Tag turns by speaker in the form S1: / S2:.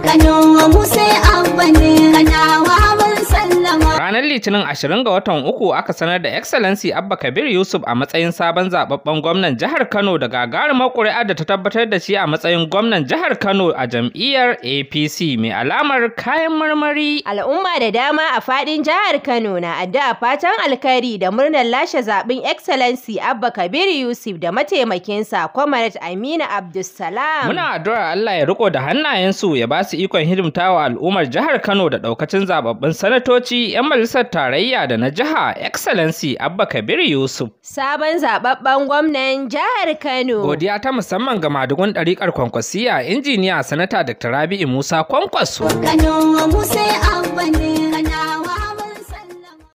S1: Kano mu sai abba ne kanawa mun sallama
S2: Ranar Litinin 20 ga watan uku aka sanar da Excellency Abba Kabir Yusuf a matsayin sabon zababben gwamnan jihar Kano da gagarumar ƙuri'a da ta tabbatar da shi a matsayin gwamnan jihar Kano a jam'iyyar APC mai alamar kayan marmari.
S3: Al'umma da dama a fadin jihar Kano na addu'a fatan alkhairi da murnar lashe zaben Excellency Abba Kabir Yusuf da mataimakinsa Comrade Aminu Abdulsalam.
S2: Muna addu'ar Allah ya riko da hannayensu ya ba su ikon hidimtawa al'ummar jihar Kano da ɗaukacin zababbin sanatoci 'yan majalisar tarayya da na jiha Excellency Abba Kabir Yusuf.
S3: Sabon zababben gwamnan jihar Kano.
S2: Godiya ta musamman ga madugun ɗariƙar kwankwasiya injiniya sanata Dr. Rabi'u Musa Kwankwaso.
S1: Kano mu sai abba ne kanawa